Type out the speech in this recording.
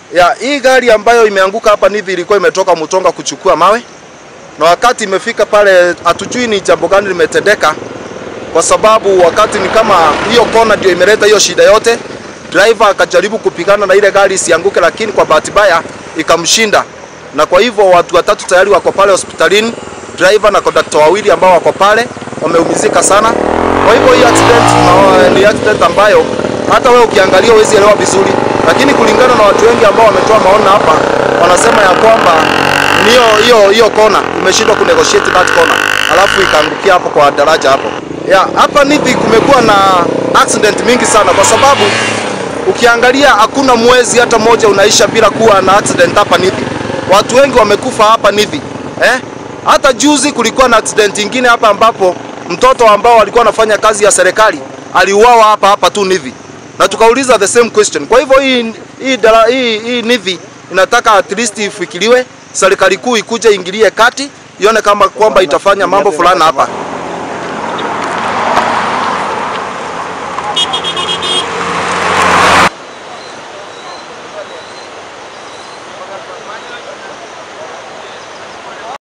Ya, hii gari ambayo imeanguka hapa Nithi ilikuwa imetoka Mutonga kuchukua mawe, na wakati imefika pale, hatujui ni jambo gani limetendeka, kwa sababu wakati ni kama hiyo kona ndio imeleta hiyo shida yote. Driver akajaribu kupigana na ile gari isianguke, lakini kwa bahati mbaya ikamshinda, na kwa hivyo watu watatu tayari wako pale hospitalini, driver na kondakta wawili ambao wako pale wameumizika sana. Kwa hivyo hii accident na, ni accident ambayo hata wewe ukiangalia huwezi elewa vizuri, lakini kulingana na watu wengi ambao wametoa maoni hapa, wanasema ya kwamba hiyo hiyo hiyo kona imeshindwa kunegotiate that corner, alafu ikaangukia hapo kwa daraja hapo. Ya, hapa Nithi kumekuwa na accident mingi sana kwa sababu ukiangalia hakuna mwezi hata moja unaisha bila kuwa na accident hapa Nithi. Watu wengi wamekufa hapa Nithi. Eh? Hata juzi kulikuwa na accident ingine hapa ambapo mtoto ambao alikuwa anafanya kazi ya serikali aliuawa hapa hapa tu Nithi. Na tukauliza the same question. Kwa hivyo hii hii, dara, hii, hii Nithi inataka at least ifikiriwe, serikali kuu ikuje ingilie kati ione kama kwamba itafanya mambo fulani hapa.